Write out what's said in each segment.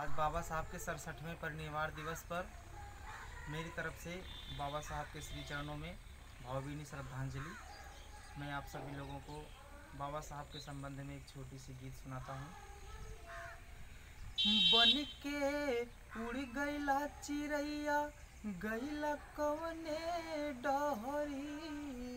आज बाबा साहब के सड़सठवें परिनिर्वाण दिवस पर मेरी तरफ से बाबा साहब के श्री चरणों में भावभीनी श्रद्धांजलि मैं आप सभी लोगों को बाबा साहब के संबंध में एक छोटी सी गीत सुनाता हूँ बन के उड़ गईला चिड़ैया गईला कवने डहरी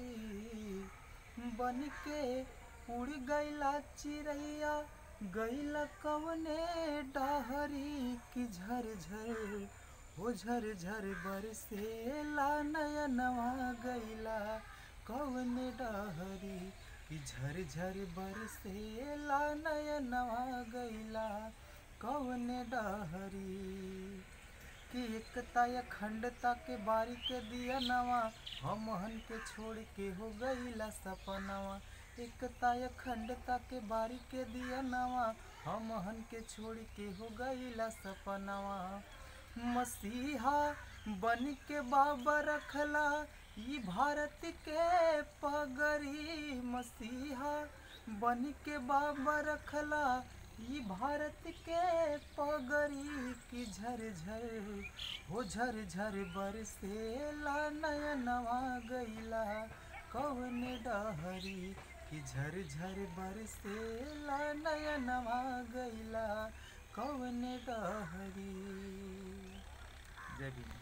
बन के उड़ गईला चिड़ैया गईला कवने डहरी की झर झर हो झर झर बरसेला नयनवा गईला कवने डहरी की झर झर बरसेला नयनवा गईला कवने डहरी कि एकता या खंडता के बारी के दिया नवा हमहन के छोड़ के हो गईला सपनवा एकता या खंडता के बारी के दिया नवा हमहन के छोड़ के हो गईला सपनवा मसीहा बन के बाबा रखला ई भारत के पगरी मसीहा बन के बाबा रखला ई भारत के पगरी की झर झर हो झर झर बरसेला नयनवा गईला कवन डहरी की झर झर बरसेला नयनवा गईला कवन डहरी जय भीम